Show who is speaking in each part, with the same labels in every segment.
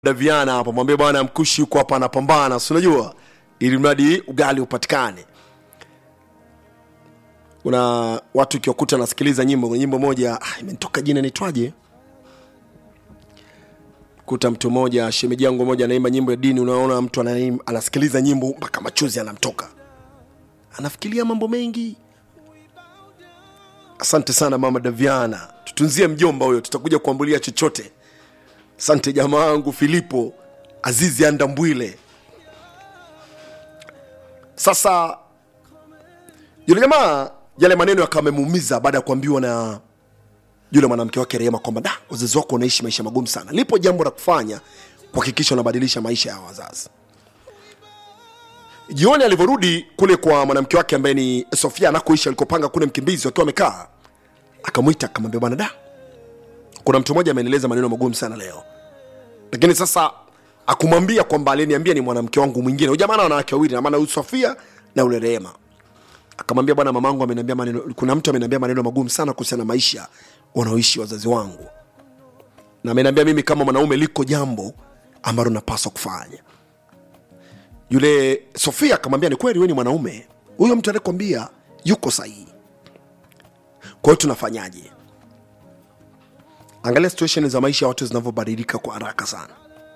Speaker 1: Daviana hapa, mwambie bwana mkushi yuko hapa anapambana, si unajua, ili mradi ugali upatikane. Kuna watu ukiwakuta nasikiliza nyimbo, kuna nyimbo moja ah, imenitoka jina inaitwaje? Kuta mtu mmoja, shemeji yangu moja anaimba nyimbo ya dini, unaona mtu anaim, anasikiliza nyimbo mpaka machozi anamtoka, anafikiria mambo mengi. Asante sana mama Daviana, tutunzie mjomba huyo, tutakuja kuambulia chochote. Asante jamaa wangu Filipo Azizi Andambwile. Sasa yule jamaa yale maneno yakawa amemuumiza baada ya kuambiwa na yule mwanamke wake Rehema kwamba da, wazazi wako wanaishi maisha magumu sana, lipo jambo la kufanya kuhakikisha unabadilisha maisha ya wazazi. Jioni alivyorudi kule kwa mwanamke wake ambaye ni Sofia anakoishi alikopanga kule Mkimbizi, wakiwa wamekaa, akamwita akamwambia, bwana da, kuna mtu mmoja amenieleza maneno magumu sana leo, lakini sasa akumwambia kwamba aliniambia ni mwanamke wangu mwingine. Huyu jamaa ana wanawake wawili, na maana huyu Sofia na ule Rehema. Akamwambia, bwana, mamangu ameniambia maneno, kuna mtu ameniambia maneno magumu sana kuhusiana na maisha wanaoishi wazazi wangu, na ameniambia mimi kama mwanaume liko jambo ambalo napaswa kufanya. Yule Sofia akamwambia, ni kweli wewe ni mwanaume, huyo mtu aliyekwambia yuko sahihi. Kwa hiyo tunafanyaje? Angalia situation za maisha ya watu zinavyobadilika kwa haraka sana.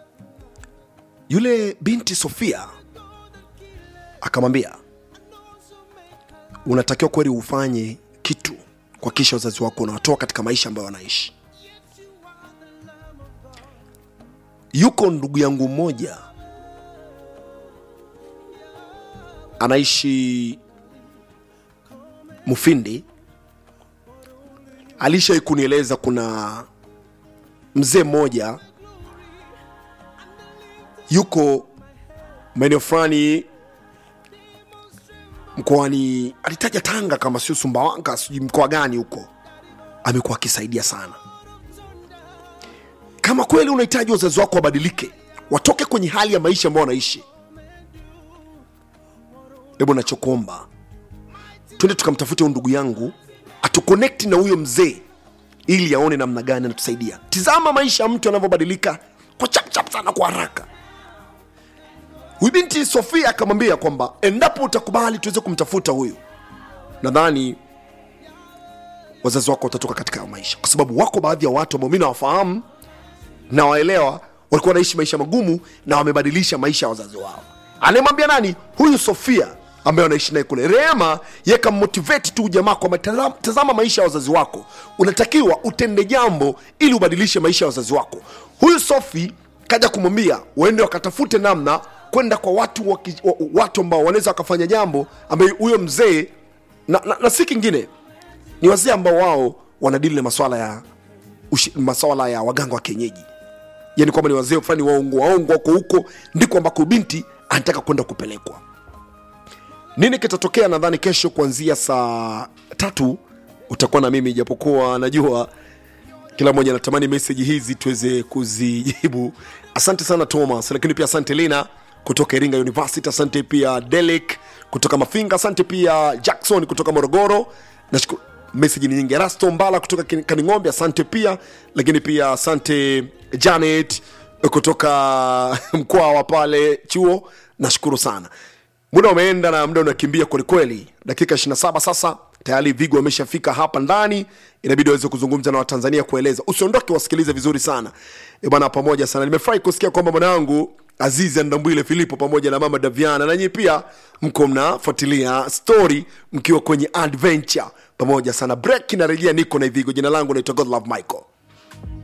Speaker 1: Yule binti Sofia akamwambia, unatakiwa kweli ufanye kitu kuhakikisha wazazi wako unawatoa katika maisha ambayo wanaishi. Yuko ndugu yangu mmoja anaishi Mufindi, alishai kunieleza kuna mzee mmoja yuko maeneo fulani mkoani, alitaja Tanga kama sio Sumbawanga, sijui mkoa gani huko, amekuwa akisaidia sana. Kama kweli unahitaji wazazi wako wabadilike, watoke kwenye hali ya maisha ambayo wanaishi, hebu nachokuomba twende tukamtafute huyu ndugu yangu atukonekti na huyo mzee ili aone namna gani anatusaidia. Tizama maisha ya mtu yanavyobadilika kwa chapchap sana, kwa haraka. Huyu binti Sofia akamwambia kwamba endapo utakubali tuweze kumtafuta huyu, nadhani wazazi wako watatoka katika hayo maisha, kwa sababu wako baadhi ya watu ambao mi nawafahamu na waelewa, walikuwa wanaishi maisha magumu na wamebadilisha maisha ya wazazi wao. Anayemwambia nani? Huyu Sofia ambaye anaishi naye kule. Rehema ye kammotivate tu jamaa kwamba tazama, tazama maisha ya wazazi wako, unatakiwa utende jambo ili ubadilishe maisha ya wazazi wako. Huyu Sofi kaja kumwambia waende wakatafute namna kwenda kwa watu waki, wa- watu ambao wanaweza wakafanya jambo ambaye huyo mzee na, na, na si kingine ni wazee ambao wao wanadili na maswala ya ushi, maswala ya waganga wa kienyeji yani kwamba ni wazee fulani waongo waongo wako huko ndiko ambako binti anataka kwenda kupelekwa nini kitatokea nadhani kesho kuanzia saa tatu utakuwa na mimi japokuwa najua kila mmoja anatamani meseji hizi tuweze kuzijibu asante sana thomas lakini pia asante lina kutoka iringa university asante pia delik kutoka mafinga asante pia jackson kutoka morogoro nashukuru meseji ni nyingi erasto mbala kutoka Kin- kaning'ombe asante pia lakini pia asante janet kutoka mkoa wa pale chuo nashukuru sana muda umeenda na muda unakimbia kwelikweli dakika 27 sasa tayari vigo ameshafika hapa ndani inabidi waweze kuzungumza na watanzania kueleza usiondoke wasikilize vizuri sana e bwana pamoja sana nimefurahi kusikia kwamba mwanangu azizi andambwile filipo pamoja na mama daviana nanyi pia mko mnafuatilia story mkiwa kwenye adventure pamoja sana break inarejea niko na ivigo jina langu naitwa godlove michael